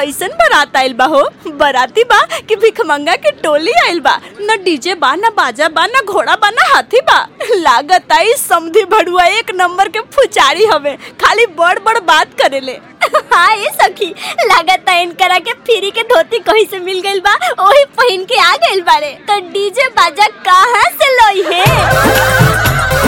कैसन बारात आइल बा हो बाराती बा कि भिखमंगा के टोली आइल बा न डीजे बा न बाजा बा न घोड़ा बा न हाथी बा लागत आई समधी भड़ुआ एक नंबर के फुचारी हवे खाली बड़ बड़ बात करेले हाँ ये सखी लागत है इनकरा के फ्री के धोती कहीं से मिल गइल बा वही पहन के आ गइल बारे तो डीजे बाजा कहाँ से लई है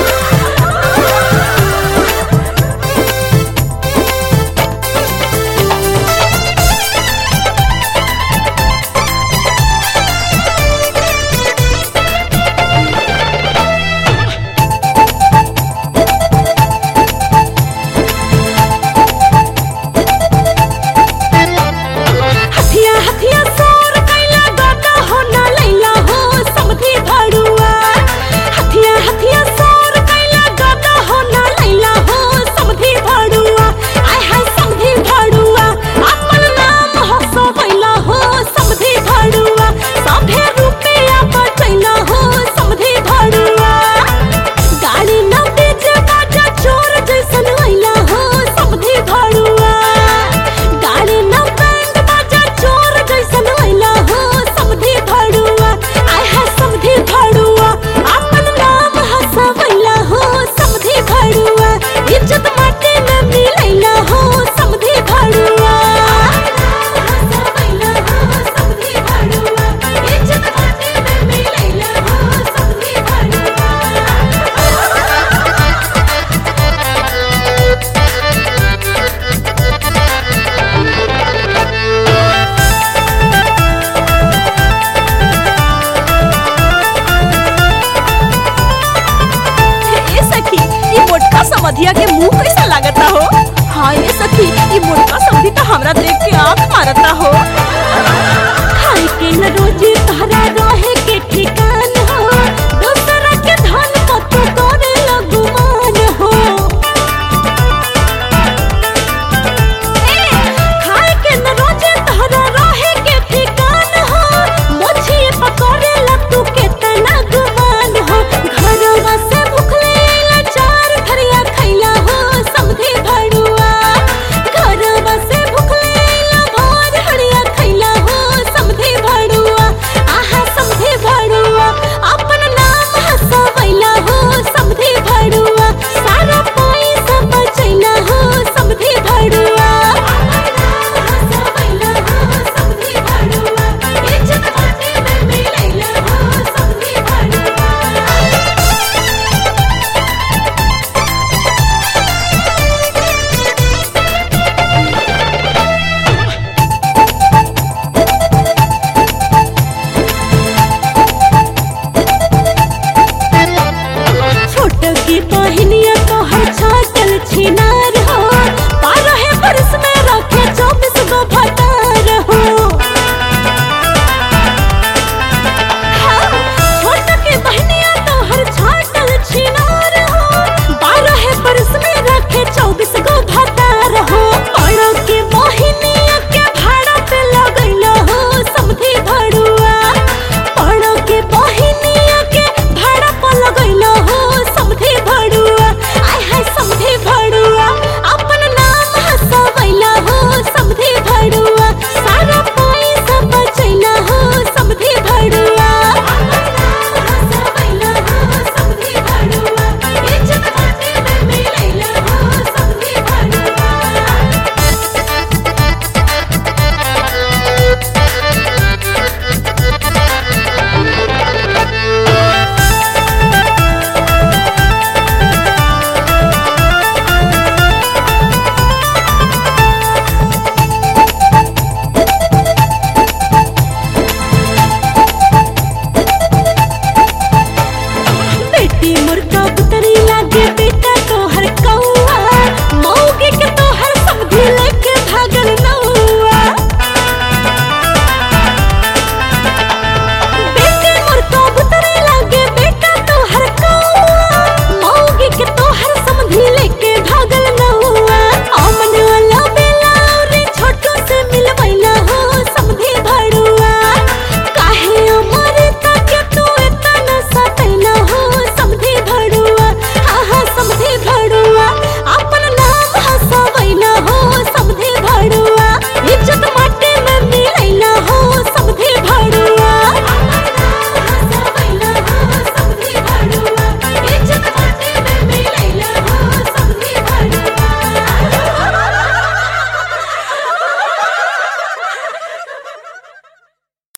हथिया हथिया सोर कैला गाता हो ना लैला हो समधी भड़ुआ हथिया हथिया सोर कैला गाता हो ना लैला हो समधी भड़ुआ आय हाय समधी भड़ुआ अपन नाम हसो बैला हो समधी भड़ुआ सभे रुपया बचैला हो समधी भड़ुआ गाड़ी न डीजे बाजा चोर जैसन लैला हो समधी भड़ुआ गाड़ी न बैंड बाजा चोर जैसन लैला हो समधी भड़ुआ आय है समधी भड़ुआ अपन नाम हसवैला हो समधी भड़ुआ इज्जत माटी में मिलैला हो समधी भड़ुआ हसवैला हो समधी भड़ुआ इज्जत माटी में मिलैला हो समधी भड़ुआ ए सखी ये मोटका समधिया के मुंह कैसा लागता हो हाँ ये सखी ये मोटका समधी तो हमरा देख के आंख मारता हो